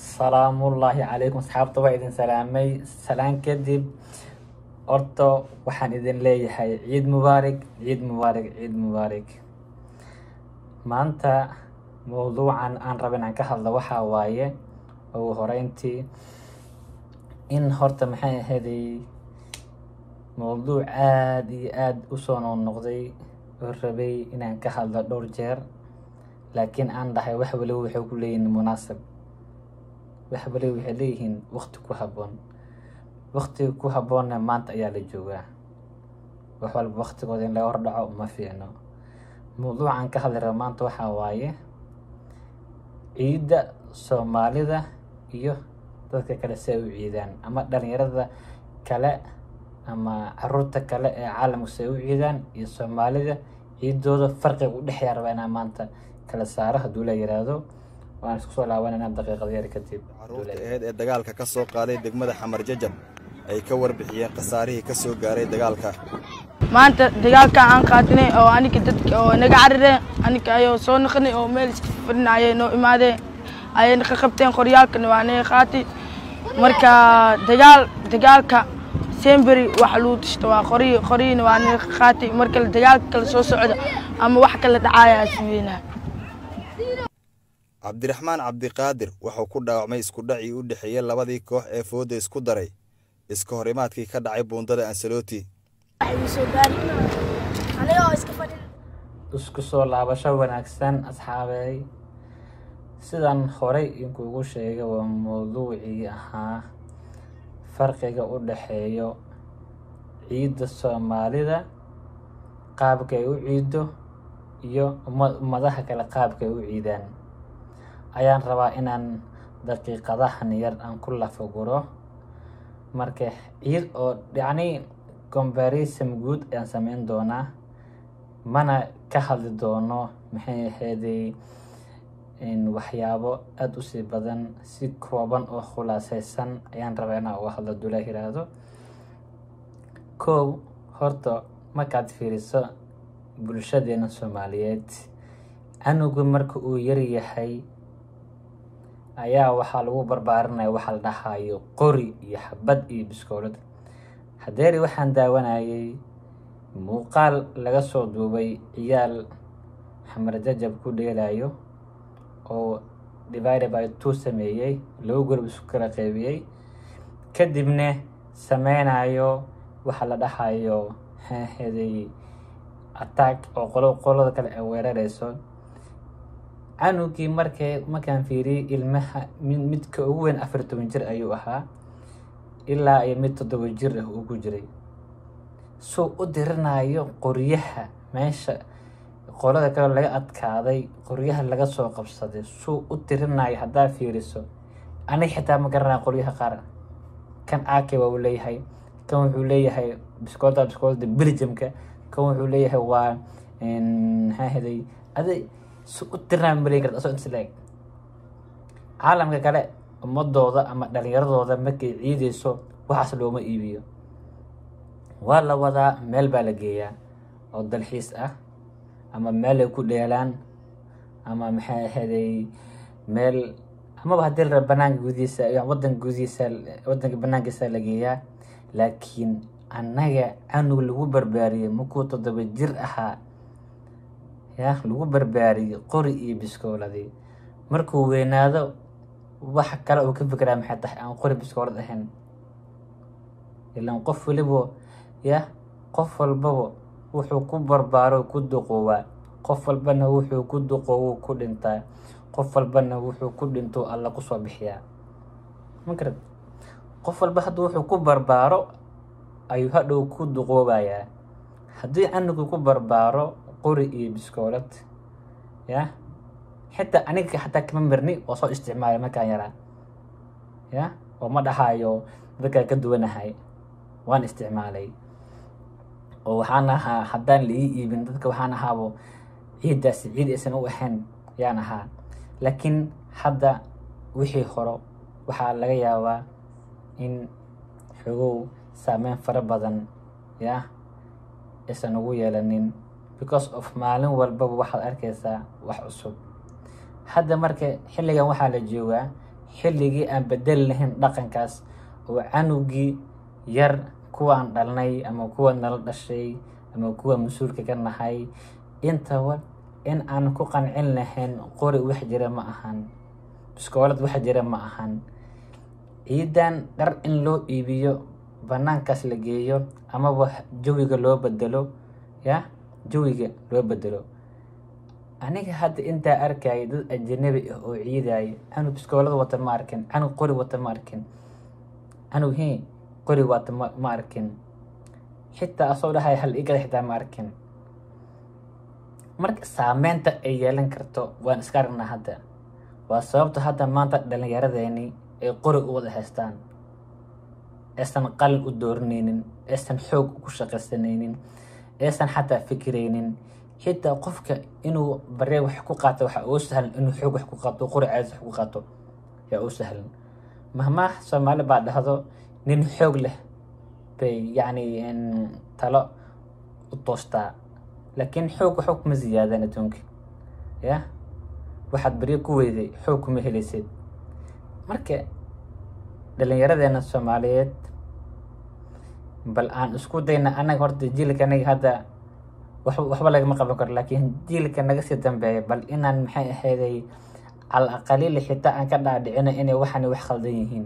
salaamullaahi calaykum asxaabta waa idin salaamay salaan kadib horta waxaan idin leeyahay ciid mubaarig ciid mubaarig ciid mubaarig maanta mowduucan aan raba inaan ka hadlo waxaa waaye ugu horeyntii in horta maxay ahayday mowduuc aada iyo aada usoo noqnoqday oo rabay inaan ka hadlo dhowr jeer laakiin aan dhahay wax waliba waxay ku leeyihiin munaasab wax waliba waxay leeyihiin waqti ku habboon waqtiga ku habboonna maanta ayaa la joogaa wax walba waqtigooda in laga hordhaco ma fiicno mowduucan ka hadli raba maanta waxaa waaye ciidda soomaalida iyo dadka kale si ay u ciidaan ama dhalinyarada kale ama caruurta kale ee caalamka si ay u ciidaan iyo soomaalida ciidooda farqiga u dhexeeya rabaa inaan maanta kala saaro hadduu la yiraahdo waan isku soo laabanayna daqiiqad yar kadib caruurta aheyd ee dagaalka ka soo qaaday degmada xamar jajab ay ka warbixiyeen khasaarihii ka soo gaaray dagaalka maanta dagaalka aan qaatinay oo aniga dadka oo naga carareen aniga ayoo soo naqnay oo meel iska fadhinayay noo imaadeen ayayna ka qabteen qoryaalkana waa naga qaatay marka dagaal dagaalka semberi waxa lagu tashto waa qoryi qoryina waa naga qaatay marka dagaalka kala soo socda ama wax kala dhacaya sameynaa cabdiraxmaan cabdiqaadir wuxuu ku dhaawacmay iskudhacii u dhexeeyey labadii koox ee fooda isku daray iska hor imaadkii ka dhacay buundada ansaloti isku soo laabasho wanaagsan asxaabey sidan horey inkuugu sheegay waa mowduucii ahaa farqiga u dhexeeyo ciidda soomaalida qaabka ay u ciiddo iyo ummadaha kale qaabka ay u ciidaan ayaan rabaa inaan daqiiqadahan yar aan ku lafaguro marka ciid oo yacni comparison guud ayaan sameyn doonaa mana ka hadli doono maxay ahayday waxyaabo aada u sii badan si kooban oo khulaaseysan ayaan rabaa inaan uga hadlo dula yiraahdo kow horta markaad fiiriso bulshadeena soomaaliyeed canugu marka uu yaryahay ayaa waxaa lagu barbaarinaya waxaa la dhahayo qori iyo xabad iyo biskoolad hadeeri waxaan daawanayay muuqaal laga soo duubay ciyaal xamar jajab ku dheelayo oo divide by two sameeyey laba gurub isku kala qeybiyey kadibna sameynayo waxaa la dhahayo heday attack oo qolo qolada kale ay weerareyso canugii markay markaan fiiriyey ilmaha midka ugu weyn afar toban jir ayuu ahaa ilaa iyo mid toddoba jir ah uu ku jiray suu u dirinayo qoryaha meesha qolada kale laga adkaaday qoryaha laga soo qabsaday suu u dirinayo haddaa fiiriso aniga xitaa ma garanaya qoryaha qaar kan ake waa uu leeyahay kan wuxuu leeyahay biskoolta biskoolada belgiumka kan wuxuu leeyahay waa maxaa heday adi si u dirnaa maleyn karta asoo inta la eg caalamka kale ummadooda ama dhalinyaradooda markay ciideyso waxaas looma iibiyo waa la wadaa meel baa la geeyaa oo dalxiis ah ama meel ay ku dheelaan ama maxay ahaday meel amaba haddii la raba banaanka gudihiisa wadanka gudihiisa wadanka banaankiisa la geeyaa laakiin annaga canug lagu barbaariyey markuu toddoba jir ahaa ya lagu barbaariyey qori iyo biskooladii markuu weynaado wax kale uu ka fikiraa maxay tahay aan qori biskoolad ahayn ilaan qof waliba ya qof walbaba wuxuu ku barbaaro ku duqoowaa qof walbana wuxuu ku duqoowo ku dhintaa qof walbana wuxuu ku dhinto alla kusoo bixiyaa magarad qof walba hadda wuxuu ku barbaaro ayuu hadhow ku duqoobayaa haddii canugu ku barbaaro qori iyo biskoolad ya xitaa aniga xataa kama marni oo soo isticmaalay markaan yaraa ya oo ma dhahayo dadkaa ka duwanahay waan isticmaalay oo waxaan ahaa haddaan la ii iibin dadka waxaan ahaabo ciiddaasi ciid aysan u ahayn yaan ahaa laakiin hadda wixii horo waxaa laga yaabaa in xogow saameyn fara badan ya aysan ugu yeelanin because of maalin walbaba waxaad arkaysaa wax cusub hadda marka xilligan waxaa la joogaa xilligii aan bedeli lahayn dhaqankaas oo canugii yar kuwaan dhalnay ama kuwa nala dhashay ama kuwa mas-uulka ka nahay intaba in aan ku qancin lahayn qori wax jira ma ahan biskoolad wax jira ma ahan ciidan dhar in loo iibiyo banaankaas la geeyo amaba jawiga loo bedelo ya jawiga loo bedelo aniga hadda intaa arkaya dad ajanabi ah oo ciidaya canug biskoolada wata ma arkin canug qori wata ma arkin canug hi qori wata ma ma arkin xitaa asoo dhahay hal igada xitaa ma arkin marka saameynta ay yeelan karto waan iska aragnaa hadda waa sababta hadda maanta dhallinyaradeeni ay qori u wada haystaan aysan qalin u dooranaynin aysan xoog ku shaqaysanaynin aysan xataa fikiraynin xitaa qofka inuu baree wax ku qaato waxa uu sahlan inuu xoog wax ku qaato qori caadis wax ku qaato yaa uu sahlan mahmaah soomaali baa dhahdo nin xoog leh bay yacni talo u toostaa laakiin xoog waxba kuma ziyaadaan adduunka ya waxaad baryo ku weyday xoog kuma helaysid marka dhallinyaradeena soomaaliyeed bal aan isku dayna annaga horta jiilka anaga hadda waxba waxba lagama qaban karo laakiin jiilka naga sii dambeeya bal inaan maxay ahayday cal aqaliili xitaa aan ka dhaadhicino inay waxani wax khaldan yihiin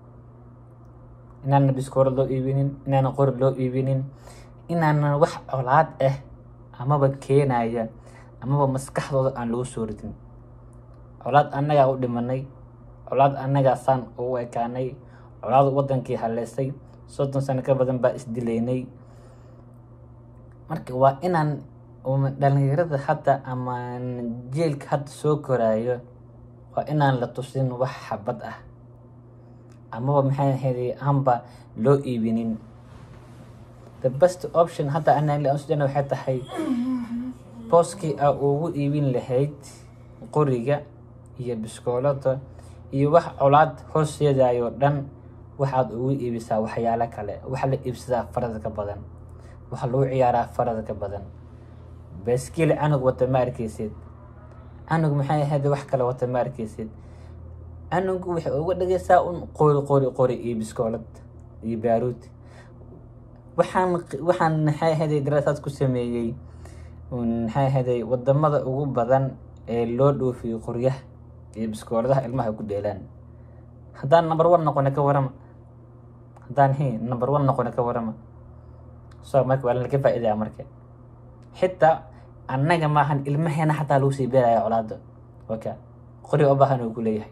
inaanan biskooro loo iibinin inaanan qori loo iibinin inaanan wax colaad ah amaba keenaya amaba maskaxdooda aan lagu soo ridin colaad annagaa u dhimanay colaad annagaa saan ugu ekaanay colaad wadankii haleysay soddon sano ka badan baa isdilaynay marka waa inaan dhalinyarada hadda ama jeelka hadda soo koraayo waa inaan la tusin wax xabad ah amaba maxay ahayd aanba loo iibinin the best option hadda anasudana waxay tahay booskii aa ugu iibin lahayd qoriga iyo biskoolada iyo wax colaad hooseedayoo dhan waxaad ugu iibisaa waxyaalo kale waxa la iibsadaa farada ka badan waxa lagu ciyaaraa farada ka badan baaskiil canug wata ma arkeysid canug maxay ahayd wax kale wata ma arkeysid canugu waxay uga dhageysaa un qori qori qori iyo biskoolad iyo baaruud waxaan waxaan maxay ahayd daraasaad ku sameeyey maxay ahayd wadamada ugu badan ee loo dhoofiyo qoryaha iyo biskooladaha ilmaha ku dheelaan haddaan number one noqona ka warama haddaan hi number one noqona ka warama so marka waa laka faa'iidaya marka xitaa annaga maahan ilmaheena xataa lagu sii beeraya colaada waka qori u baahan uu ku leeyahay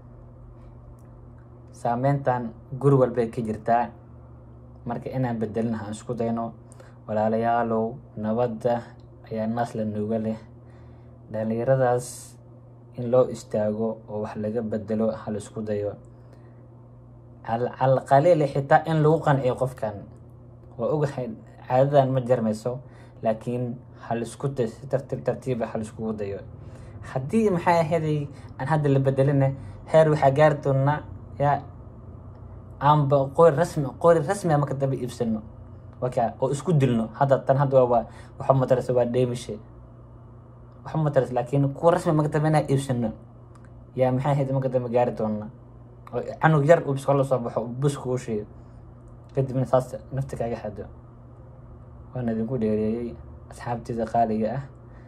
saameyntan guri walbay ka jirtaa marka inaan bedelin aan isku dayno walaalayaalow nabadda ayaa naas la nuuga leh dhalinyaradaas in loo istaago oo wax laga bedelo hal isku dayo calqaliili xitaa in lagu qanciyo qofkan waa ogahay caadadan ma jarmayso laakiin hal isku day si tartiib tartiiba hal iskugu dayo haddii maxay ahaday aan hadda la bedelina heer waxaa gaari doonaa yaa aanba qori rasmi qori rasmi marka dambe iibsano waka oo isku dilno hadda tan hadda waa waxa mataraysa waa dheemishe waxa mataraysa laakiin kuwa rasmi marka dambe inaa iibsano yaa maxay ahayd marka dambe gaari doonaa oo canug yar uu biskola soo baxo bus kugu sheego kadibna saas nafta kaaga xado waan idinku dheereeyey asxaabteeda qaaliga ah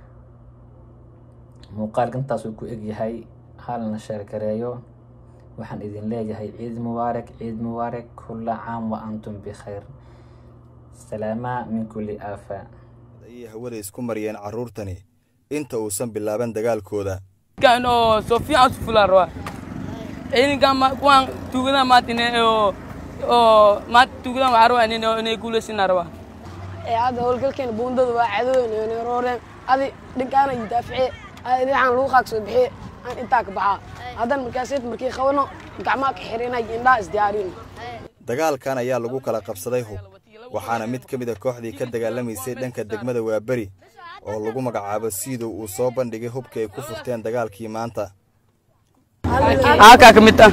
muuqaalka intaasuu ku egyahay halna sheergareeyo waxaan idin leeyahay ciid mubaarak ciid mubaarak kulla caam wa antum bikhayr salaamaa min kulli aafa ayay hawada isku mariyeen carruurtani inta uusan bilaaban dagaalkooda kan oo soo fiican su fulaan rabaa ciidankan ma kuwaan tuugadan maatine oo oo maanta tuugadan waxaa rabaa nin inay guulaysinaa rabaa ee hadda howlgalkeena buundada waa cadoweyna inay rooreen adi dhinkaana iyo daafice adi waxaan lagu qaagso bixiye aan intaa ka baxaa haddana markaaseed markii qabano gacmaha ka xirinay indhaha isdiyaarin dagaalkan ayaa lagu kala qabsaday hub waxaana mid ka mid a kooxdii ka dagaalamaysay dhanka degmada waaberi oo lagu magacaabo siidow uu soo bandhigay hubka ay ku furteen dagaalkii maanta aakaa ka mid ah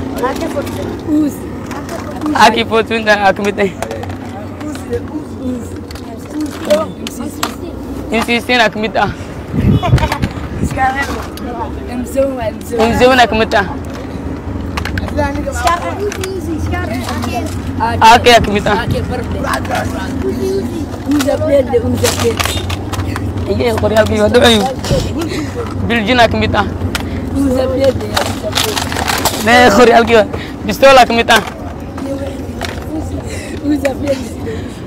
aakii footwinta aa ka mid ah insiisiina ka mid ah umzowna ka mid ah aakaya ka mid ah iyaga qoryaalkii waa dhacayu biljina ka mid ah nee qoryaalkii waa bistoola ka mid ah